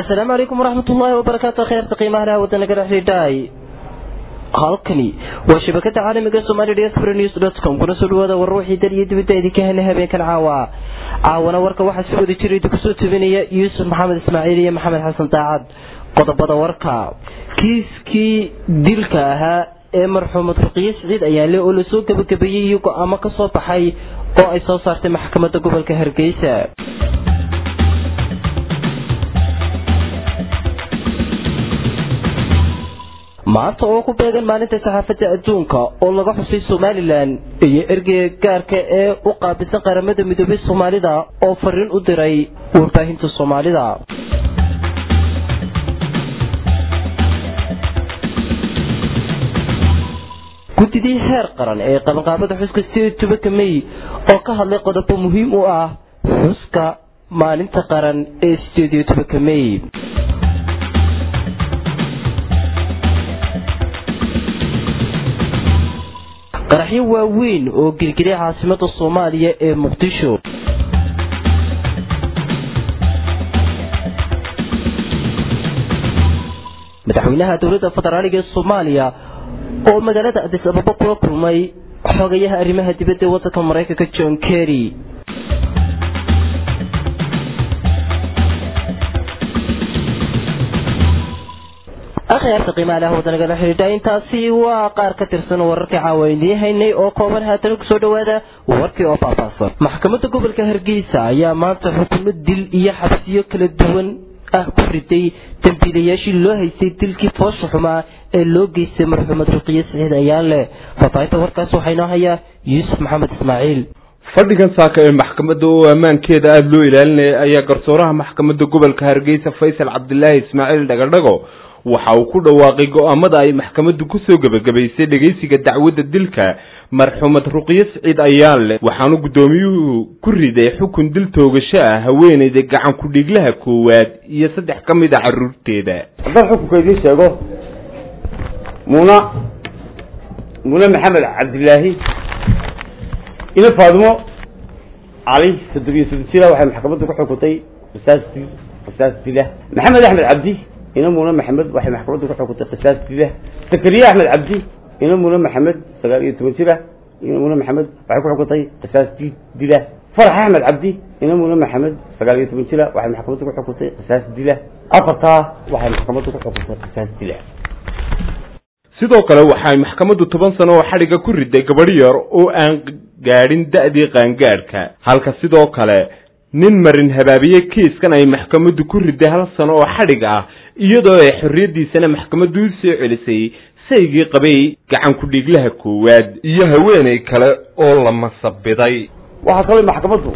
asalaamu calaykum waraxmat ullaahi wabarakaatu kheyrta qiimaha laha wadanaga dhexdhiidhaay halkani waa shabakada caalamiga somaali diaspora news dot com kuna soo dhawaada war wixii dal iyo dibadda idinka helay habeenkan caawa caawana warka waxaa si wada jira idinku soo tebinaya yuusuf maxamed ismaaciil iyo maxamed xasan daacad qodobada warka kiiskii dilka ahaa ee marxuumad ruqiye siciid ayaale oo lasoo gebagabeeyey iyo go-aamo ka soo baxay oo ay soo saartay maxkamadda gobolka hargeysa maanta oo ku beegan maalinta saxaafadda adduunka oo laga xusay somalilan iyo ergeyga gaarka ee u qaabilsan qaramada midoobay soomaalida oo fariin u diray warbaahinta soomaalida guddidii heer qaran ee qabanqaabada xuska sideed tobanka mey oo ka hadlay qodobo muhiim u ah xuska maalinta qaran ee sideed iyo tobanka mey qaraxyo waaweyn oo gelgelya caasimada soomaaliya ee muqdisho madaxweynaha dowladda federaaliga ee soomaaliya oo magaalada adis ababa kula kulmay xogayaha arrimaha dibadda ee waddanka maraykanka john kerry akhyaarta qiimaha leh waddanagala xidhiidha intaasi waa qaar ka tirsan wararkii caawa idiin haynay oo kooban haatana kusoo dhawaada warkii oo faahfaahsan maxkamadda gobolka hargeysa ayaa maanta xukumo dil iyo xabsiyo kala duwan ah ku riday dambiilayaashii loo haystay dilkii foosha xumaa ee loo geystay marxuumad ruqiye saciid ayaanleh faafaahinta warkaas waxaa inoo hayaa yuusuf maxamed ismaaciil fadhigan saaka ee maxkamadda oo ammaankeeda aada loo ilaalinaya ayaa garsooraha maxkamadda gobolka hargeysa faysal cabdilaahi ismaaciil dhagadhago waxa uu ku dhawaaqay go-aamada ay maxkamaddu kusoo gebagabaysay dhegeysiga dacwadda dilka marxuumad ruqye siciid ayaanleh waxaanu guddoomiyuhu ku riday xukun dil toogasho ah haweeneyda gacan ku-dhiiglaha koowaad iyo saddex ka mid a caruurteeda haddaan xukunka idiin sheego muna mune maxamed cabdilaahi ina faadimo cali toddobiyo soddon jira waxay maxkamaddu ku xukuntay qisaas dil qisaas dila maxamed axmed cabdi ina mune maxamed waxay maxkamaddu ku xukuntay qisaas dila zakariya axmed cabdi ina mune maxamed sagaal iyo toban jira ina mune maxamed waxay ku xukuntay qisaas dila farax axmed cabdi ina mune maxamed sagaal iyo toban jira waxay maxkamaddu ku xukuntay qisaas dila afartaa waxay maxkamaddu ku xukuntay qisaas dila sidoo kale waxay maxkamaddu toban sano oo xadhiga ku riday gabadh yar oo aan gaadhin da-dii qaangaadhka halka sidoo kale nin marin habaabiye kiiskan ay maxkamaddu ku riday hal sano oo xadhig ah iyadoo ay xorriyaddiisana maxkamaddu u soo celisay saygii qabay gacan ku-dhiiglaha koowaad iyo haweenay kale oo la masabiday waxaa kaloo maxkamaddu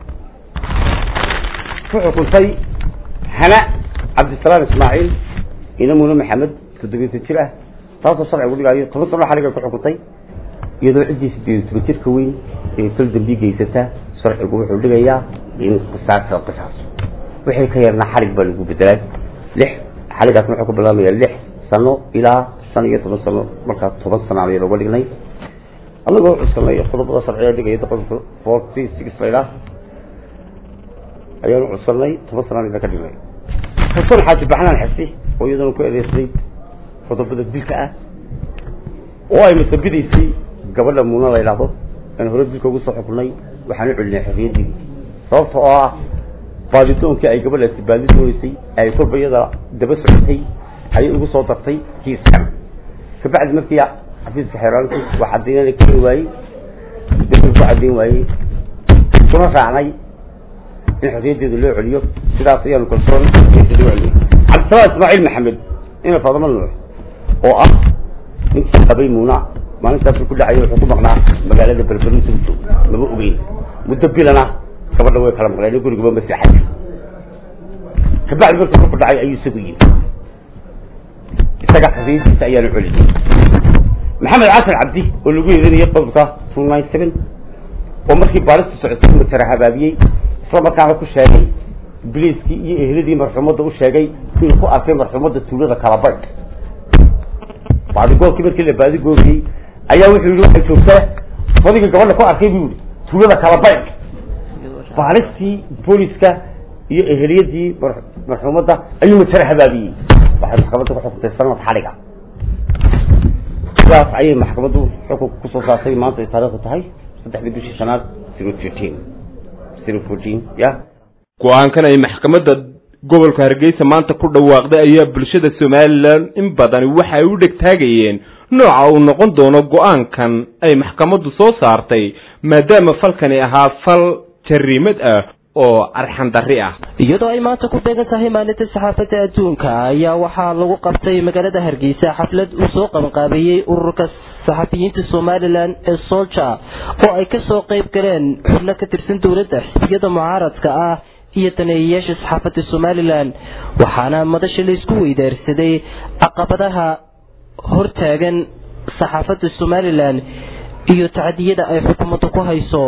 ku xukuntay hana cabdisalaam ismaaciil ina mune maxamed toddobiisan jir ah taasoo sharcigu dhigaayo toban sano xaliga ku xukuntay iyadoo ciddii sideed toban jirka weyn ee kal dambi geysata sharcigu wuxuu dhigayaa in qisaasa qisaaso wixii ka yarna xalig baa lagu bedelaa lix xaligaasna wuxuu ka bilaabmaya lix sano ilaa shan iyo toban sano markaa toban sano aan looga dhignay anagoo cuskanay qodobada sharciga dhigaya qodobka forty six laydhaa ayaanu cuskanay toban sanaan ina ka dhignay xuseen xaaji baxnaan xesi oo iyadana ku eedeysnay qodobada dilka ah oo ay masabidaysay gabadha muuna la yidhaahdo aan hore dilka ugu soo xukunay waxaan u celinay xorriyaddii sababta oo ah baaditoonkii ay gabadhaasi baadi doonaysay ay kolba iyada daba socotay ayay ugu soo dartay kiiskan kabacdi markii xafiiska xeeraanku waa caddaynana keeni waayey dadku ku caddayn waayey kuna raacnay in xorriyaddeeda loo celiyo sidaas ayaanu kalsoon loo celiyay cabdisalaam ismaaciil maxamed ina faadama nuux oo ah ninkii qabay muuna maalintaas ku dhacayo wuxuu ku maqnaa magaalada berberuusa u joog lama ogeyn muddo bilana gabadha way kala maqleen gurigaba ma seexay kabacdi markuu ku dhacay ayuu isagu yimi isaga xorriyadiisa ayaanu celinay maxamed xasan cabdi oo lagu yeedanayay qodobka two nine seven oo markii baarista socotay matara habaabiyey isla markaana ku sheegay biliiskii iyo ehladii marxuumadda u sheegay inuu ku arkay marxuumadda tuulada kalabadh baadigoobkii markii la baadigoobiyey ayaa wuxuu yihi waxay joogtaa fadiga gabadha ku arkay buu yihi tuulada kalabadh baaristii booliska iyo eheliyadii marxuumadda ayuu matala habaabiyey waxay maxkamadda ku xukuntay sanad xadhiga sidaas ayay maxkamaddu xukunka kusoo saartay maanta ay taariikhdu tahay saddexdii bishii shanaad zero thirteen zero fourteen ya go-aankan ay maxkamadda gobolka hargeysa maanta ku dhawaaqday ayaa bulshada somalilan in badani waxa ay u dhegtaagayeen nooca uu noqon doono go-aankan ay maxkamaddu soo saartay maadaama falkani ahaa fal jariimad ah oo arxan darri ah iyadoo ay maanta ku beegan tahay maalinta saxaafadda adduunka ayaa waxaa lagu qabtay magaalada hargeysa xaflad uu soo qabanqaabeeyey ururka saxafiyiinta somalilan ee solja oo ay kasoo qayb galeen xubno ka tirsan dowladda xisbiyada mucaaradka ah iyo daneeyayaasha saxaafadda somalilan waxaana madasha laysku weydaarsaday caqabadaha hortaagan saxaafadda somalilan iyo tacdiyada ay xukuumadda ku hayso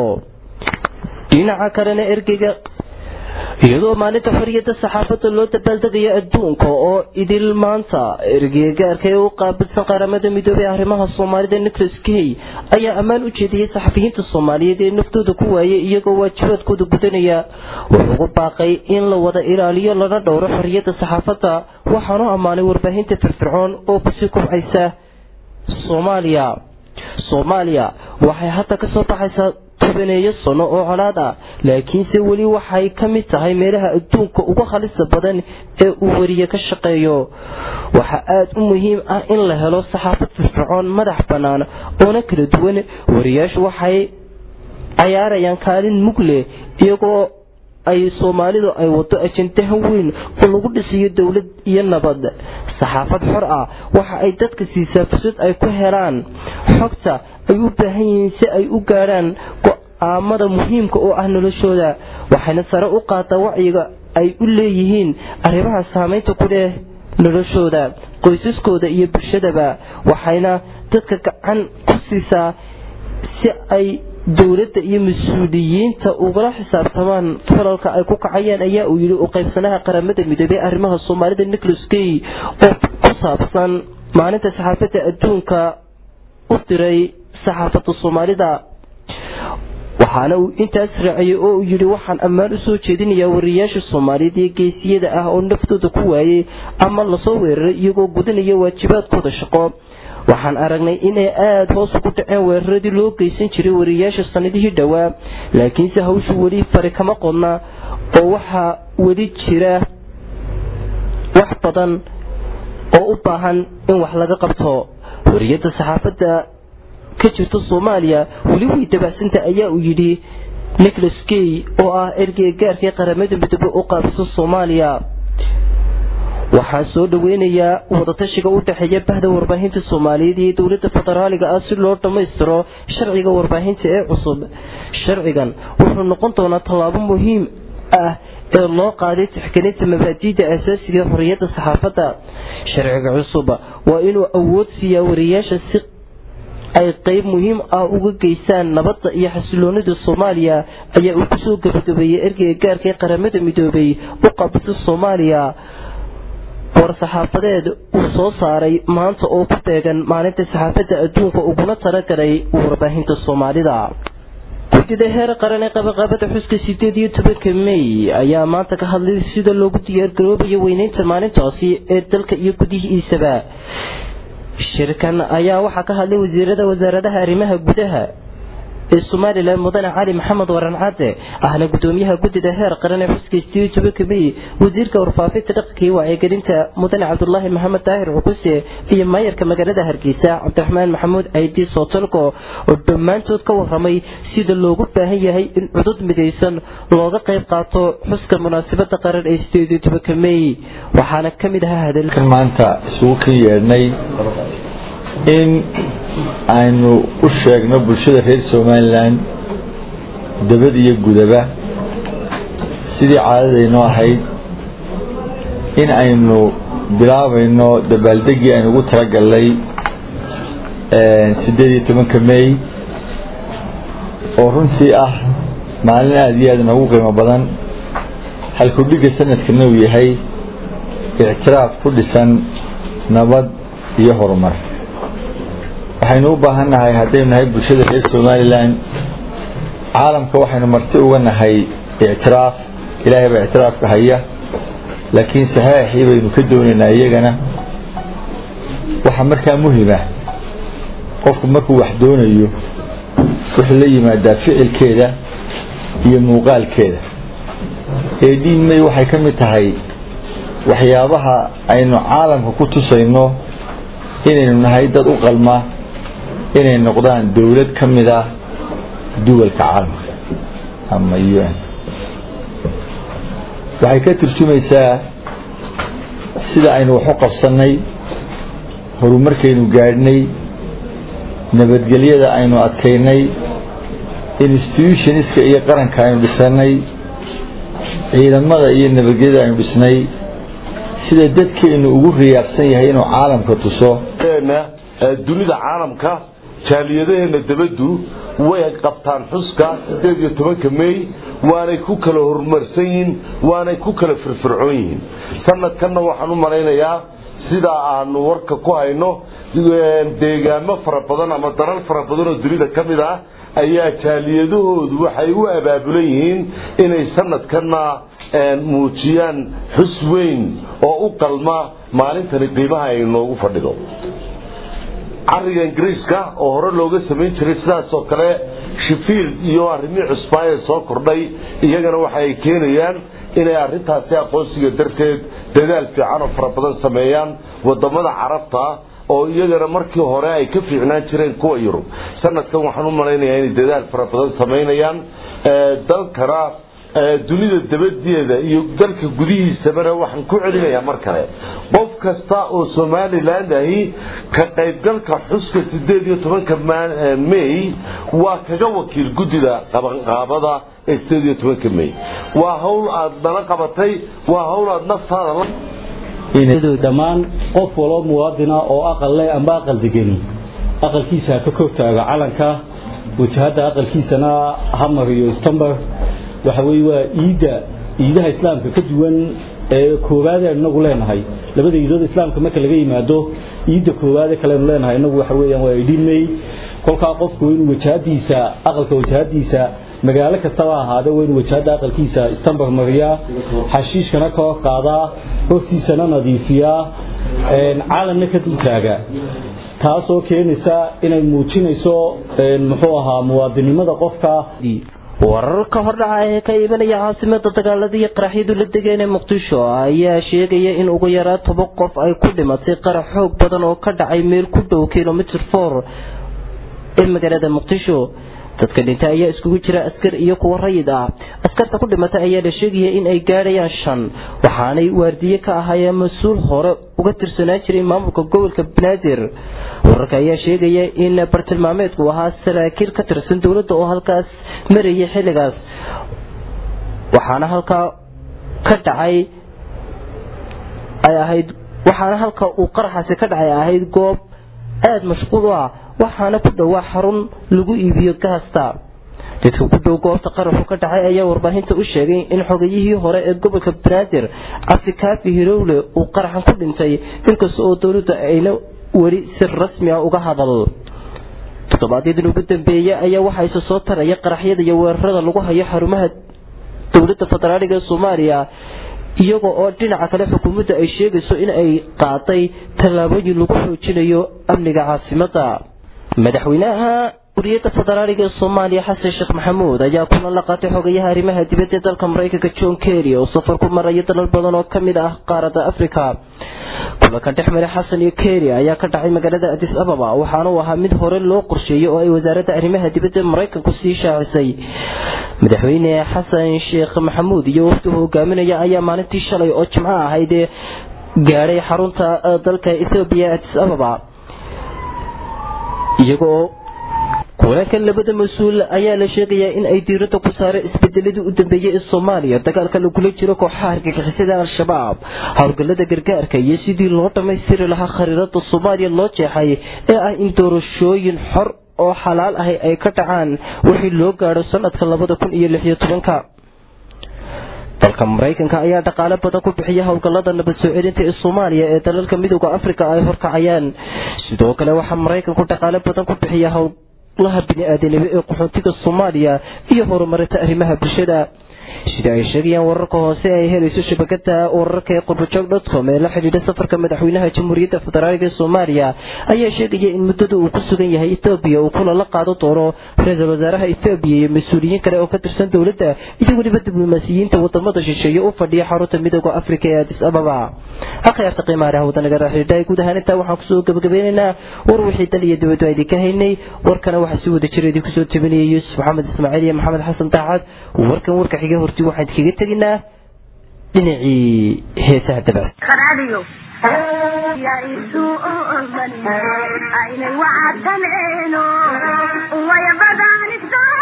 dhinaca kalena ergeyga iyadoo maalinta xoriyada saxaafadda loo dabaaldegayo adduunka oo idil maanta ergeygaarka ee u qaabilsan qaramada midoobey arrimaha soomaalida nicholas key ayaa ammaan u jeediyey saxafiyiinta soomaaliyeed ee naftooda ku waayay iyagoo waajibaadkooda gudanaya wuxuu ugu baaqay in la wada ilaaliyo lana dhowro xoriyada saxaafadda waxaanu ammaanay warbaahinta firfircoon oo kusii kobcaysa soomaaliya soomaaliya waxay hadda kasoo baxaysaa tobaneeyo sano oo colaad ah laakiinse weli waxay ka mid tahay meelaha adduunka ugu halista badan ee uu weriye ka shaqeeyo waxaa aada u muhiim ah in la helo saxaafad firfircoon madax bannaan oona kala duwan wariyaashu waxay cayaarayaan kaalin mug leh iyagoo ay soomaalidu ay wado ajandahan weyn oo lagu dhisiyo dowlad iyo nabad saxaafad xor ah waxa ay dadka siisaa fursad ay ku helaan xogta ay u baahan yihiin si ay u gaadhaan go-aamada muhiimka oo ah noloshooda waxayna sare u qaataa wacyiga ay u leeyihiin arrimaha saameynta ku leh noloshooda qoysaskooda iyo bulshadaba waxayna dadka gacan ku siisaa si ay dowladda iyo mas-uuliyiinta ugala xisaabtamaan falalka ay ku kacayaan ayaa uu yidhi u qaybsanaha qaramada midoobey arrimaha soomaalida nicholas key oo ku saabsan maalinta saxaafadda adduunka u diray saxaafadda soomaalida waxaana uu intaas raaciyey oo uu yidhi waxaan ammaan usoo jeedinayaa wariyaasha soomaaliyeed iyo geesiyada ah oo naftooda ku waayey ama lasoo weeraray iyagoo gudanaya waajibaadkooda shaqo waxaan aragnay inay aada hoos ugu dhaceen weeraradii loo geysan jiray wariyaasha sanadihii dhowaa laakiinse hawshu weli fari kama qodna oo waxaa weli jira wax badan oo u baahan in wax laga qabto wariyada saxaafadda ka jirta soomaaliya weli way dabacsanta ayaa uu yidhi nicholas key oo ah ergey gaarkii qaramada midoobe u qaabisa soomaaliya waxaan soo dhaweynayaa wadatashiga u dhexeeya bahda warbaahinta soomaaliyeed iyo dowladda federaaliga ah si loo dhammaystiro sharciga warbaahinta ee cusub sharcigan wuxuu noqon doonaa tallaabo muhiim ah ee loo qaaday tixgelinta mabaadiida asaasiga xoriyadda saxaafadda sharciga cusub waa inuu awood siiyaa wariyaasha si ay qeyb muhiim ah uga geystaan nabadda iyo xasiloonida soomaaliya ayaa uu kusoo gabagabeeyey ergeyga gaarka ee qaramada midoobay u qabisa soomaaliya war saxaafadeed uu soo saaray maanta oo ku beegan maalinta saxaafadda adduunka uguna talagalay warbaahinta soomaalida gudida heer qaran ee qabaqaabada xuska sideed iyo tobanka mey ayaa maanta ka hadlay sida loogu diyaargaroobayo weyneynta maalintaasi ee dalka iyo gudihiisaba shirkan ayaa waxaa ka hadlay wasiirada wasaaradaha arrimaha gudaha ee somalilan mudane cali maxamed waran cadde ahna gudoomiyaha guddida heer qaran ee xuska sideed iyo tobanka mey wasiirka warfaafinta dhaqanka iyo wacyigelinta mudane cabdulaahi maxamed daahir cukuse iyo maayarka magaalada hargeysa cabdiraxmaan maxamuud aydi sootolko oo dhammaantood ka waramay sida loogu baahan yahay in cudud midaysan looga qayb qaato xuska munaasabada qaran ee sideed iyo tobanka mey waxaana ka mid ahaa hadalka maanta isugu ka yeedhnay in aynu u sheegno bulshada reer somalilan dabad iyo gudaba sidii caadadaynoo ahayd in aynu bilaabayno dabaaldegii aynu ugu talagalnay sideed iyo tobanka may oo runtii ah maalin aada iyo aada noogu qiimo badan halkudhigga sanadkana uu yahay ictiraaf ku dhisan nabad iyo horumar waxaynu u baahan nahay haddaynu nahay bulshada reer somalilan caalamka waxaynu marti uga nahay ictiraaf ilaahay baa ictiraafka haya laakiin saxeixii baynu ka doonaynaa iyagana waxaa markaa muhima qofku markuu wax doonayo wuxuu la yimaadaa ficilkeeda iyo muuqaalkeeda ee dhiin may waxay ka mid tahay waxyaabaha aynu caalamka ku tusayno inaynu nahay dad u qalma inay noqdaan dowlad ka mid ah duwalka caalamka ama u n waxay ka turjumaysaa sida aynu wax u qabsanay horumarkaynu gaadhnay nabadgelyada aynu adkaynay institutionska iyo qaranka aynu dhisanay ciidamada iyo nabadgelyada aynu dhisnay sida dadkeenu ugu riyaaqsan yahay inuu caalamka tuso dunida caalamka jaaliyadaheena dabadu way qabtaan xuska sideed iyo tobanka mey waanay ku kala horumarsan yihiin waanay ku kala firfircoon yihiin sanadkanna waxaan u malaynayaa sidaa aanu warka ku hayno deegaamo fara badan ama dalal fara badan oo dunida ka mid ah ayaa jaaliyadahoodu waxay u abaabulan yihiin inay sanadkanna muujiyaan xus weyn oo u qalma maalintani qiimaha ay noogu fadhido cariga ingiriiska oo hore looga samayn jiray sidaasoo kale shifield iyo arrimihii cusbaaye soo kordhay iyagana waxa ay keenayaan inay arintaasi aqoonsiga darteed dadaal fiican oo fara badan sameeyaan wadamada carabta oo iyagana markii hore ay ka fiicnaan jireen kuwa yurub sanadkan waxaan u malaynayaa inay dadaal fara badan samaynayaan dalkana dunida dabadeeda iyo dalka gudihiisabana waxaan ku celinayaa mar kale qof kasta oo somaliland ahi ka qaybgalka xuska sideed iyo tobanka may waa kaga wakiil guddida qabanqaabada ee sideed iyo tobanka may waa hawl aad nala qabatay waa hawl aad naftaada dhammaan qof waloo muwaadina oo aqal leh amba aqal degeni aqalkiisa ha ka kortaago calanka wajahada aqalkiisana hamar iyo stamber waxa weye waa iidda iidaha islaamka ka duwan ee koowaad ee inagu leenahay labada iidood islaamka marka laga yimaado iidda koowaad ee kalenu leenahay inagu waxa weeyaan waa idin may kolkaa qofku inuu wajahadiisa aqalka wajahadiisa magaalo kastaba ahaade waa inuu wajahada aqalkiisa istambar mariyaa xashiishkana ka hor qaadaa hortiisana nadiifiyaa calanna ka dultaaga taasoo keenaysa inay muujinayso muxuu ahaa muwaadinimada qofka wararka hordhaca ee ka imanaya caasimada dagaaladii qaraxyadu la degeen ee muqdisho ayaa sheegaya in ugu yaraa toban qof ay ku dhimatay qarax xoog badan oo ka dhacay meel ku dhow kilomitr for ee magaalada muqdisho dadka dhintay ayaa iskugu jira askar iyo kuwa rayid ah askarta ku dhimatay ayaa la sheegaya in ay gaadhayaan shan waxaanay waardiye ka ahaayeen mas-uul hore uga tirsanaan jiray maamulka gobolka banaadir wararka ayaa sheegaya in bartilmaameedku ahaa saraakiil ka tirsan dowladda oo halkaas marayay xilligaas waxaana halkaa ka dhacay ay ahayd waxaana halka uu qaraxaasi ka dhacay ahayd goob aada mashquul u ah waxaana ku dhowaa xarun lagu iibiyo gaasta dadka ku dhow goobta qaraxu ka dhacay ayaa warbaahinta u sheegay in xogayihii hore ee gobolka banaadir cabdikaafi hirowle uu qaraxan ku dhintay inkasta oo dowladda ayna weli si rasmi ah uga hadal toddobaadyadin ugu dambeeyey ayaa waxaa isa soo taraya qaraxyada iyo weerarada lagu hayo xarumaha dowladda federaaliga ee soomaaliya iyagoo oo dhinaca kale xukuumadda ay sheegayso in ay qaaday tallaabooyin lagu xoojinayo amniga caasimada madaxweynaha uriyadda federaaliga ee soomaaliya xasan sheekh maxamuud ayaa kulan la qaatay xogayaha arrimaha dibadda ee dalka maraykanka john kerry oo safar ku maraya dalal badan oo kamid ah qaaradda africa kulankan dhex maray xasan iyo kerry ayaa ka dhacay magaalada adis ababa waxaana uu ahaa mid hore loo qorsheeyey oo ay wasaaradda arrimaha dibadda maraykanku sii shaacisay madaxweyne xasan sheekh maxamuud iyo wafduhu hogaaminaya ayaa maalintii shalay oo jimco ahayd gaadhay xarunta dalka ethoobiya adis ababa iyagoo kulankan labada mas-uul ayaa la sheegayaa in ay diirada ku saareen isbedeladii u dambeeyey ee soomaaliya dagaalka lagula jiro kooxaha argagixisada al-shabaab howlgallada gargaarka iyo sidii loo dhammaystiri lahaa khariirada soomaaliya loo jeexay ee ah in doorashooyin xor oo xalaal ahi ay ka dhacaan wixii loo gaadho sanadka labada kun iyo lix iyo tobanka dalka maraykanka ayaa dhaqaale badan ku bixiya howlgallada nabad soo celinta ee soomaaliya ee dalalka midooda afrika ay horkacayaan sidoo kale waxaa maraykanku dhaqaale badan ku bixiya howlaha bini-aadanimo ee qaxoontiga soomaaliya iyo horumarinta arrimaha bulshada sida ay sheegayaan wararka hoose ay helayso shabakada wararka ee qurbajoog dotcom ee la xidhiidha safarka madaxweynaha jamhuuriyadda federaalk ee soomaaliya ayaa sheegaya in muddada uu ku sugan yahay etoobiya uu kula la qaado doono ra-iisul wasaaraha etoobiya iyo mas-uuliyiin kale oo ka tirsan dowladda iyo weliba diblomaasiyiinta wadamada shisheeye u fadhiya xarunta midooda afrika ee adis ababa akhyaarta qiimaha wadanaga raxiidha guud ahaan intaa waxaan kusoo gabagabeynaynaa war wixii dal iyo dibaddu a idinka haynay warkana waxaa si wada jira idinku soo tabinaya yuusuf maxamed ismaaciil iyo maxamed xasan daacad warkan warka xiga horti waxaan idinkaga teginaa dhinacii heesaha dabaad aynay wacadkaneeno waya badaan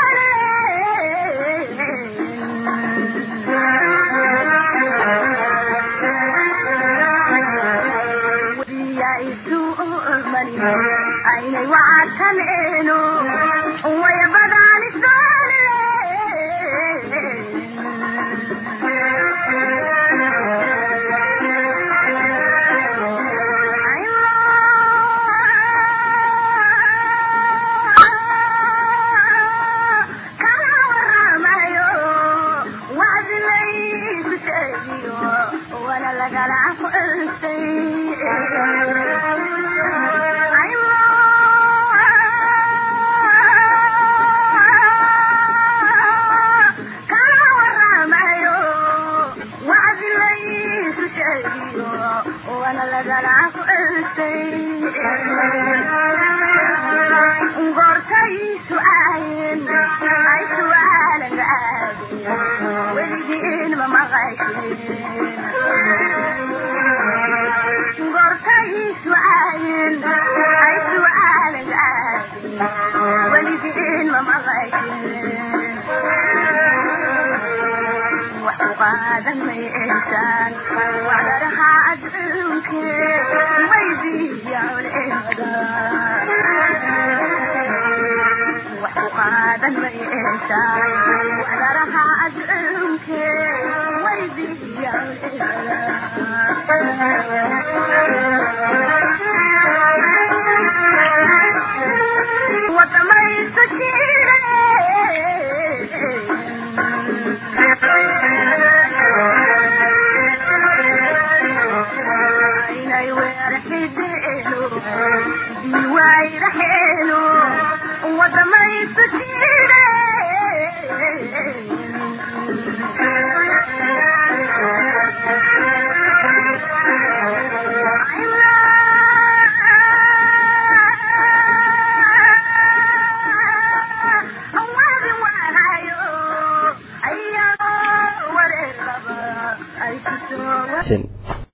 aynay wacadkaneeno waya badaan